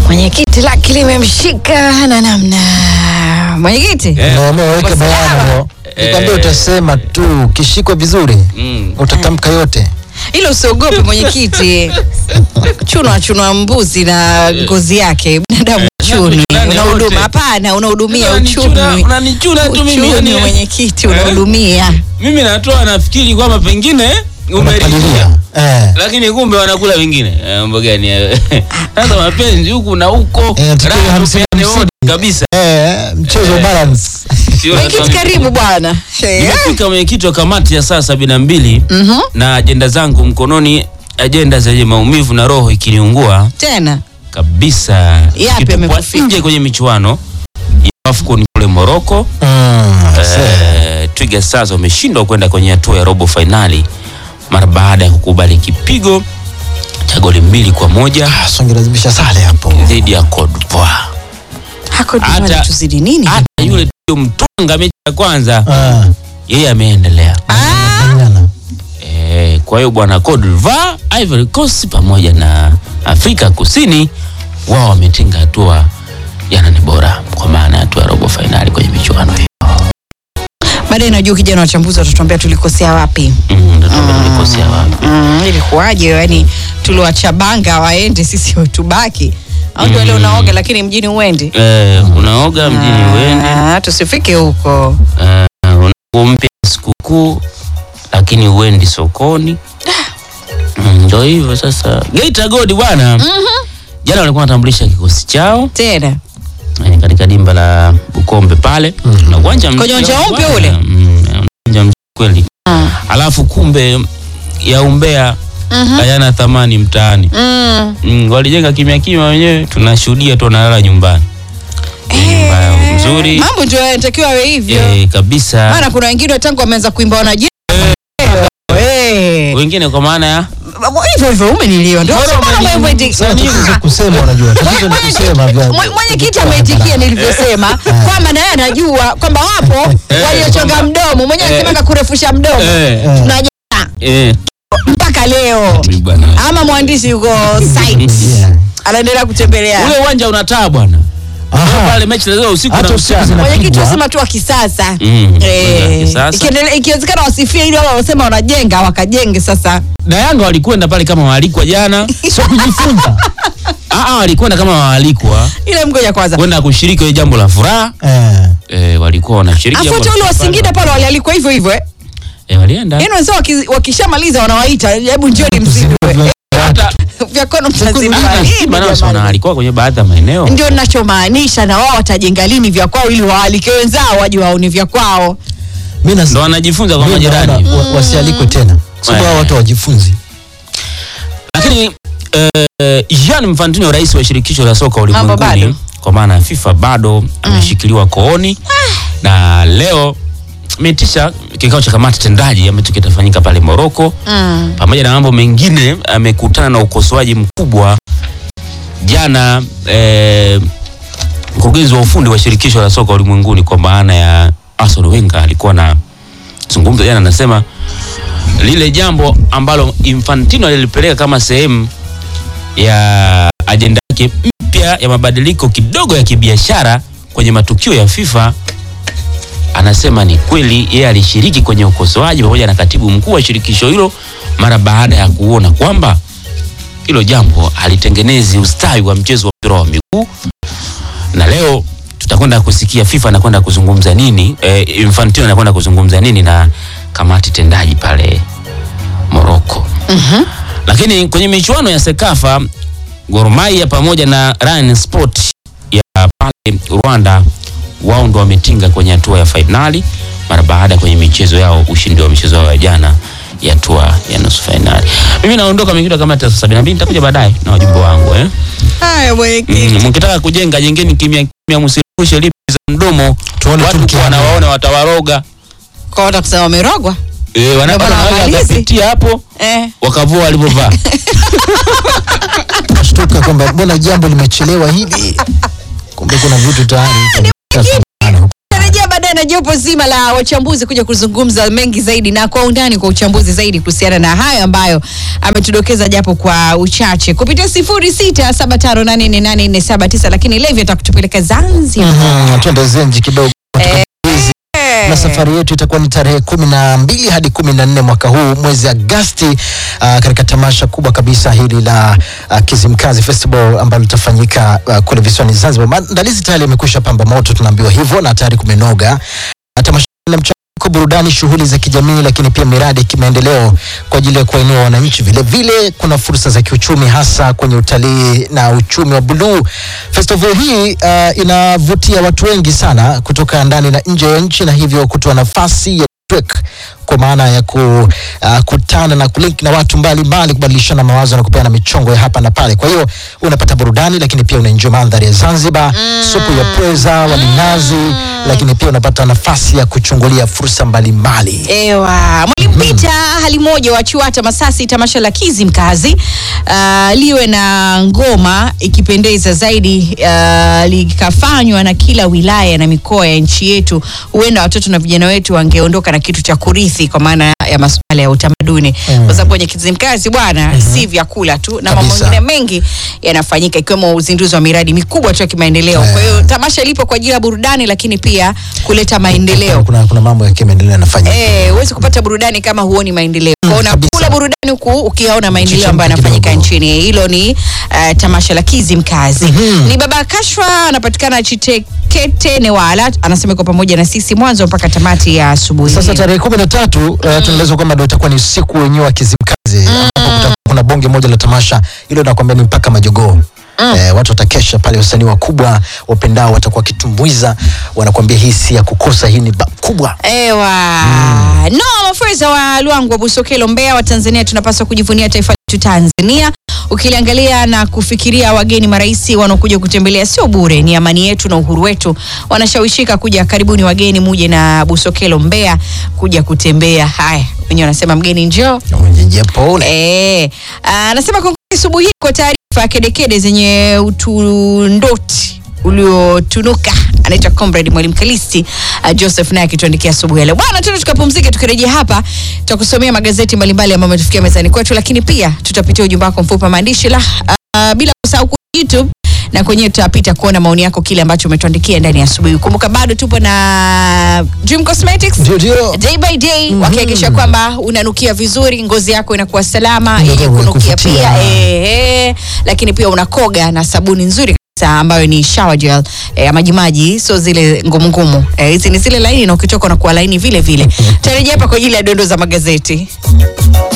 Mwenyekiti laki limemshika na namna. Mwenyekiti Eh. Na umeweka Kwa bayana sawa. hapo. Nikwambia utasema tu ukishikwa vizuri Mm. utatamka yote. ilo usiogope mwenyekiti. Chunwa chunwa mbuzi na ngozi yake binadamu chuni. Chunani Unahuduma wote. hapana, unahudumia Unanichuna- uchumi. unanichuna tu mimi, Uchumi yani- mwenyekiti Eh? unahudumia. mimi natoa nafikiri kwamba pengine Unapalilia. umeridhia Eh. lakini kumbe wanakula vingine Eh, mambo gani hayo? sasa mapenzi huku na huko Eh, tukiwa raha hamsini, tupeane hamsini. wote kabisa Eh, mchezo balance. Sio Mwenyekiti nasema- karibu bwana. Eh. nimefika mwenyekiti wa kamati ya saa sabini na mbili Mhm. na ajenda zangu mkononi ajenda zenye maumivu na roho ikiniungua Tena. kabisa Yapi Ikitupwa yamekufika? nje kwenye michuano ya AFCON kule Morocco Mm. Eh, Twiga Stars wameshindwa kwenda kwenye hatua ya robo fainali mara baada ya kukubali kipigo cha goli mbili kwa moja Ah, so angelazimisha sale hapo. dhidi ya Cote d'Ivoire. Hako Hata- dimani tuzidi nini? Hata yule tulio mtwanga mechi ya kwanza Ah. yeye ameendelea. Ah, Nyana. Eh, kwa hiyo bwana Cote d'Ivoire, Ivory Coast pamoja na Afrika Kusini wao wametinga hatua ya nane bora kwa maana ya hatua ya robo fainali kwenye michuano hiyo. baadaye najua kijana wachambuzi watatuambia tulikosea wapi. Mm, ndio tunaambia tulikosea wapi. Mm, ilikuwaje? Yani tuliwachabanga waende, sisi tubaki au ndio Mm. leo unaoga lakini mjini uendi? Eh, unaoga mjini uende Ah, tusifike huko. uh, unakumpia sikukuu lakini uendi sokoni Mm, ndo hivyo sasa Geita Gold bwana jana walikuwa wanatambulisha kikosi chao Tena eh, katika dimba la Bukombe pale na uwanja mzuri Kwenye uwanja mpya bwana. ule? Mm, uwanja mzuri kweli Ah. alafu kumbe ya umbea Mhm. hayana thamani mtaani Mm. mm, walijenga kimya kimya wenyewe tunashuhudia tu wanalala nyumbani Ni nyumba yao nzuri Mambo ndio yanatakiwa yawe hivyo. eh, kabisa Maana kuna wengine tangu wameanza kuimba wanajenga Eh. wengine kwa maana ya hivyo hivyo umeniliwa ndio Bora sababu umenijibu. umeiti- Sasa tatizo kusema unajua. Tatizo ni kusema vya. Mwe- mwenyekiti ameitikia nilivyosema kwamba naye anajua kwamba wapo waliochonga mdomo mwenyewe Eh. anasema kurefusha mdomo eh, tunajana eh, mpaka leo bwana. ama mwandishi yuko site Yeah. anaendelea kutembelea ule uwanja unataa bwana Aha. pale mechi lazima usiku Hata na usiku mchana zina- mwenyekiti Napigwa. wasema tu wa kisasa Mm, Eh, uwanja wa kisasa. ikiendelea- ikiwezekana wasifie ili wale wanaosema wanajenga wakajenge sasa na Yanga walikwenda pale kama waalikwa jana Sio kujifunza. Ah, ah, walikwenda kama waalikwa ile mgoja kwanza kwenda kushiriki kwenye jambo la furaha Eh. eh, walikuwa wanashiriki jambo afuate la ule wa furaha. Singida pale walialikwa hivyo hivyo eh eh, walienda yaani wenzao waki- wakishamaliza wanawaita hebu njoni mzindue hata vyakono hata mtazindua Simba nao si lini wanaalikwa kwenye baadhi ya maeneo ndio ninachomaanisha na wao watajenga lini vya kwao ili waalike wenzao waje waone vya kwao Mimi nas- ndo wanajifunza kwa mimi majirani naona wa- wasialikwe tena. Sababu hao watu wajifunzi. lakini eh, Jean Infantino rais wa shirikisho la soka bado. ulimwenguni kwa maana ya FIFA bado ameshikiliwa kooni na leo ameitisha kikao cha kamati tendaji ambacho kitafanyika pale Morocco mm. pamoja na mambo mengine amekutana na ukosoaji mkubwa jana eh, mkurugenzi wa ufundi wa shirikisho la soka ulimwenguni kwa maana ya Arsene Wenger alikuwa na zungumza jana anasema lile jambo ambalo Infantino alilipeleka kama sehemu ya ajenda yake mpya ya mabadiliko kidogo ya kibiashara kwenye matukio ya FIFA anasema ni kweli yeye alishiriki kwenye ukosoaji pamoja na katibu mkuu wa shirikisho hilo mara baada ya kuona kwamba hilo jambo halitengenezi ustawi wa mchezo wa mpira wa miguu na leo tutakwenda kusikia FIFA anakwenda kuzungumza nini eh, Infantino anakwenda kuzungumza nini na kamati tendaji pale Morocco. Lakini kwenye michuano ya Sekafa Gor Mahia pamoja na Ryan Sport ya pale Rwanda wao ndo wametinga kwenye hatua ya fainali mara baada ya kwenye michezo yao ushindi wa michezo yao ya jana ya hatua ya nusu fainali. Mimi naondoka mengine kama saa sabini na mbili nitakuja baadaye na wajumbe wangu eh. haya mwenyekiti Mm, mkitaka kujenga jengeni kimya kimya, msirushe lipi za mdomo. Tuone tu Watu mkiamua. wanawaona watawaroga. kwa wata kusema wamerogwa Eh, wana- Ndio maana wanaweza wamalizi. wakapitia hapo eh. wakavua walivyovaa. Shtuka kwamba mbona jambo limechelewa hivi. Kumbe kuna vitu tayari. narejea baadaye na na jopo zima la wachambuzi kuja kuzungumza mengi zaidi na kwa undani kwa uchambuzi zaidi kuhusiana na hayo ambayo ametudokeza japo kwa uchache kupitia sifuri sita saba tano nane nne nane nne saba tisa lakini Levi atakutupeleka Zanzibar. Mhm, Twende zenji kidogo Eh. na safari yetu itakuwa ni tarehe kumi na mbili hadi kumi na nne mwaka huu mwezi Agasti, uh, katika tamasha kubwa kabisa hili la uh, Kizimkazi Festival ambalo litafanyika uh, kule visiwani Zanzibar. Maandalizi tayari yamekwisha pamba moto, tunaambiwa hivyo, na tayari kumenoga. Na tamasha la mchanganyiko burudani, shughuli za kijamii, lakini pia miradi ya kimaendeleo kwa ajili ya kuwainua wananchi. Vile vile kuna fursa za kiuchumi, hasa kwenye utalii na uchumi wa buluu. Festival hii uh, inavutia watu wengi sana kutoka ndani na nje ya nchi, na hivyo kutoa nafasi ya network kwa maana ya kukutana na kulink na watu mbalimbali, kubadilishana mawazo na kupeana michongo ya hapa na pale. Kwa hiyo unapata burudani, lakini pia unaenjoy mandhari ya Zanzibar, supu ya pweza, wali nazi, lakini pia unapata nafasi ya kuchungulia fursa mbalimbali. Ewa, Mwalimu Peter hali moja wa Chuata Masasi, tamasha la Kizimkazi uh, liwe na ngoma ikipendeza zaidi uh, likafanywa na kila wilaya na mikoa ya nchi yetu, huenda watoto na vijana wetu wangeondoka na kitu cha kurithi kwa maana ya masuala ya utamaduni Mm. kwa sababu kwenye Kizimkazi bwana si vyakula tu na mambo Kabisa. mengine mengi yanafanyika ikiwemo uzinduzi wa miradi mikubwa tu ya kimaendeleo. Kwa hiyo tamasha lipo kwa ajili ya burudani, lakini pia kuleta maendeleo. Kuna, kuna mambo ya kimaendeleo yanafanyika. Eh, huwezi kupata burudani kama huoni maendeleo. Kwa kabisa. unakula burudani huku ukiona maendeleo Chemka ambayo yanafanyika kidogo. nchini. Hilo ni uh, tamasha la Kizimkazi. Ni Baba Kashfa anapatikana Chitekete Newala, anasema iko pamoja na sisi mwanzo mpaka tamati ya asubuhi. Sasa tarehe kumi na tatu uh, tunaelezwa kwamba ndio itakuwa ni siku wenyewe wa Kizimkazi ambapo kutakuwa kuna bonge moja la tamasha hilo, nakwambia ni mpaka majogoo. Eh, watu watakesha pale, wasanii wakubwa wapendao watakuwa wakitumbuiza, wanakuambia hii si ya kukosa, hii ni ba- kubwa. Ewa. No, mafurza wa Luangu wa Busokelo Mbeya wa Tanzania tunapaswa kujivunia taifa letu Tanzania. Ukiliangalia na kufikiria wageni marais wanaokuja kutembelea sio bure, ni amani yetu na uhuru wetu. Wanashawishika kuja, karibuni wageni, muje na Busokelo Mbeya kuja kutembea. Haya, wenyewe wanasema mgeni njoo. Pole. Eh, anasema kongole asubuhi hii kwa taarifa kedekede zenye utundoti uliotunuka anaitwa comrade mwalimu Kalisti uh, Joseph naye akituandikia asubuhi ya leo. Bwana, tena tukapumzike, tukirejea hapa tutakusomea magazeti mbalimbali ambayo ametufikia mezani kwetu, lakini pia tutapitia ujumbe wako mfupi wa maandishi la uh, bila kusahau kwenye YouTube na kwenyewe tutapita kuona maoni yako kile ambacho umetuandikia ndani ya asubuhi. Kumbuka bado tupo na Dream Cosmetics Ndio, ndio. day by day wakihakikisha kwamba unanukia vizuri, ngozi yako inakuwa salama Ndio, yenye ndio, kunukia kuvutia. pia eh, eh, lakini pia unakoga na sabuni nzuri kabisa ambayo ni shower gel eh, majimaji, sio zile ngumu ngumu eh, hizi ni zile laini na ukitoka unakuwa laini vile vile. Tarejea hapa kwa ajili ya dondo za magazeti.